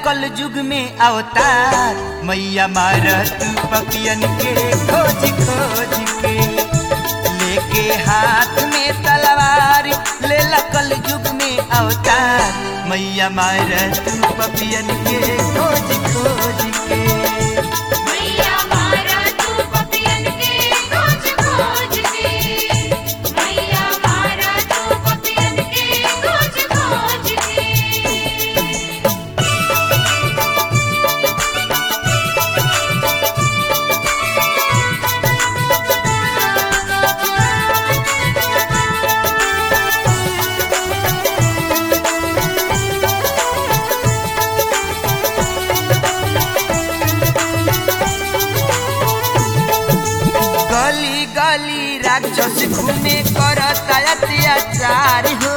कल युग में अवतार मैया मार तू पपियन के खोज खोज के लेके हाथ में तलवार ले कल युग में अवतार मैया मार तू पपियन के खोज खोज के मैया मारा तू पपियन के खोज खोज के मैया मारा तू पपियन के खोज खोज के गली गली राक्षस घूमे करता अत्याचार हो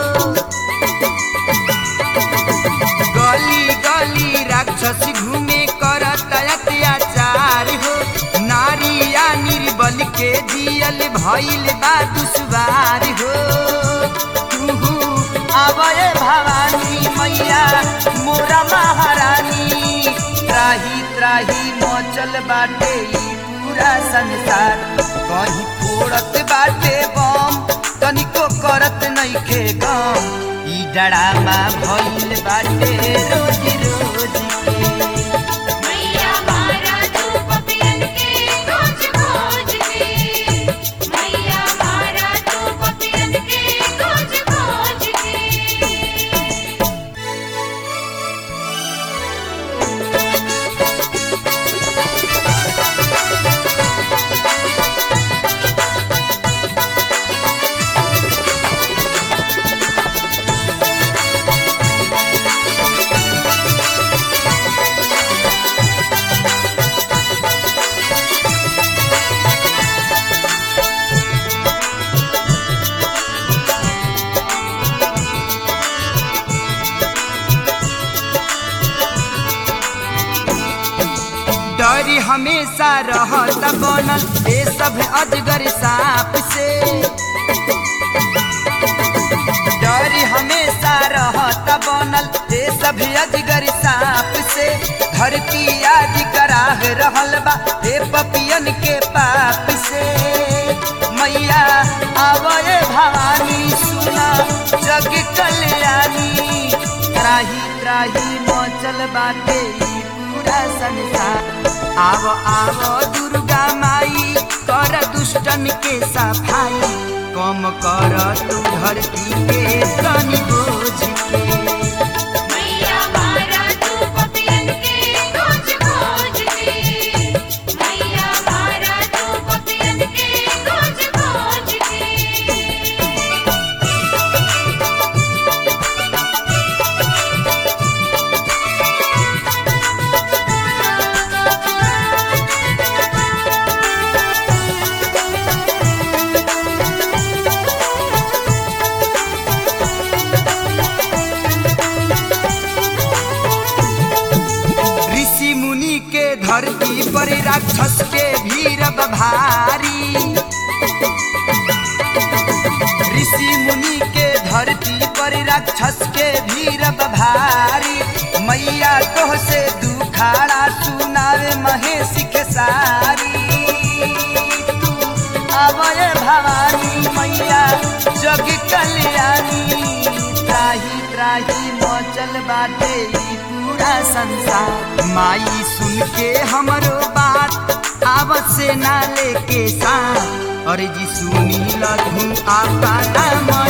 गली गली राक्षस घूमे करता अत्याचार हो नारिया निर्बल के जियल भइल बा दुश्वार हो तुहु आवय भवानी मैया मोरा महारानी त्राही त्राही मचल बाटे ई पूरा संसार कहीं फोड़त बाटे बम तनिको करत नइखे गम ई डरामा भइल बाटे रोज रोज के मैया मारा तू पपियन के खोज खोज के मैया मारा तू पपियन के खोज खोज के डर हमेशा रहत बनल ए सब अजगर सांप से डर हमेशा रहत बनल ए सब अजगर सांप से धरती आज कराह रहल बा ए पपियन के पाप से मैया आवए भवानी सुना जग कल्याणी त्राही त्राही मचल बाटे ई पूरा संसार आव आव दुर्गा माई कर दुष्टन के सफाई कम कर तू धरती के तनी बोझ के मैया मारा तू पपियन के खोज खोज के मैया मारा तू पपियन के खोज खोज के ऋषि मुनि के धरती पर राक्षस के भीड़ भारी ऋषि मुनि के धरती पर राक्षस के भीड़ भारी मैया तोह से दुखाड़ा सुनावे महेश के सारी तू आवय भवानी मैया जग कल्याणी त्राही त्राही मचल बाटे ई पूरा संसार माई सुन के हमरो बात आवत से ना लेके साथ और जी सुनी लघु आपा मन